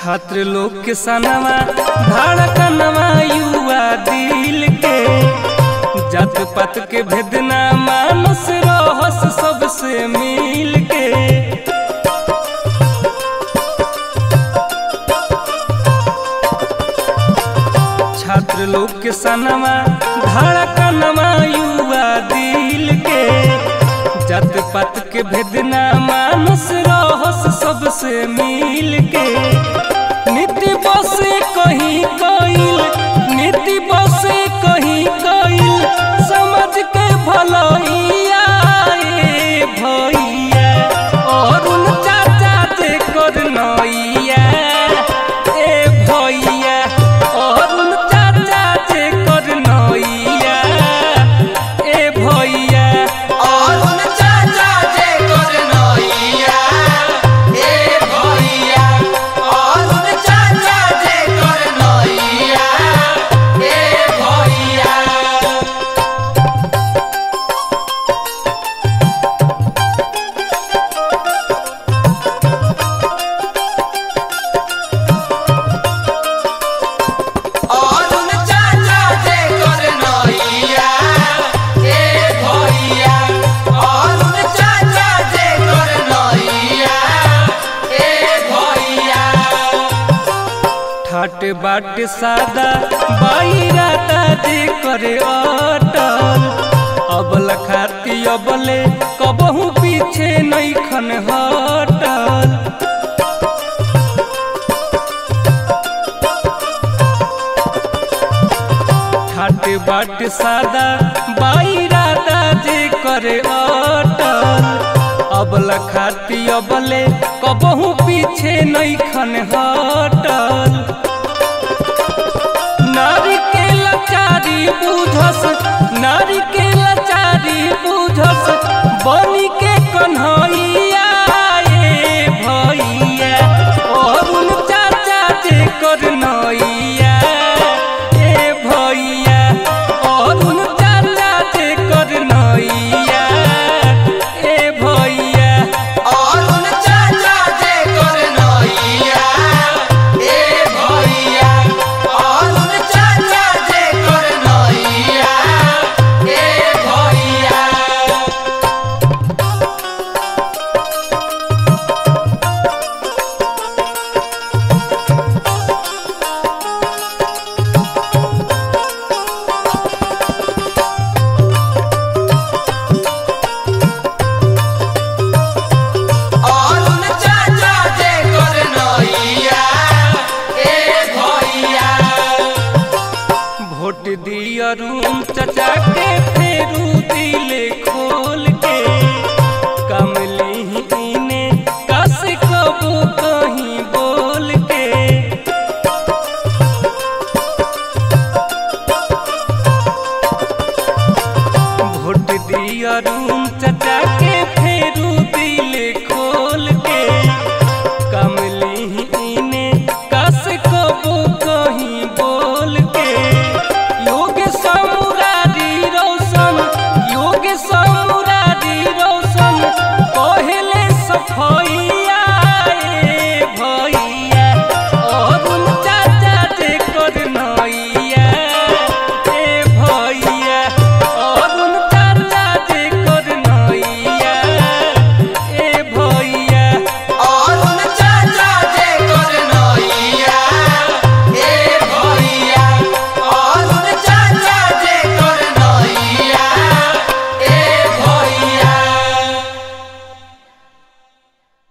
छात्र लोग के सनवा धड़कनवा युवा दिल के जात पात के भेदना मानस रहस सबसे मिल के छात्र लोग के सनवा धड़कनवा युवा दिल के जात पात के भेदना मानस रहस सबसे मिल के नीति बसे कहीं कइल नीति बसे कहीं कइल समझ के भलैया ए भैया और उन चाचा जे कर नैया ए भैया और उन चाचा जे कर नैया ए भैया और उन चाचा जे कर नैया ए भैया और उन चाचा जे कर नैया ए भैया और उन चाचा जे कर नैया ए भैया और उन चाचा जे कर नैया ए भैया ठाट बाट सादा बाईराता जे करे अटल अबल खाती अबले कबहू पीछे नैखन हटल ठाट बाट सादा बाईराता जे करे अटल अबल खाती अबले कबहू पीछे नैखन हटल नारी के लाचारी बुझस नारी के लाचारी बुझस बनी के कन्हैया ए भैया और उन चाचा जे कर नैया ए भैया और उन चाचा जे कर नैया ए भैया और उन चाचा जे कर नैया ए भैया और उन चाचा जे कर नैया ए भैया और उन चाचा जे कर नैया ए भैया भोट दिया रूम चचा के फेरू दिले खोल के कमली इने कस कबू कहीं बोल के भोट दिया रूम चचा के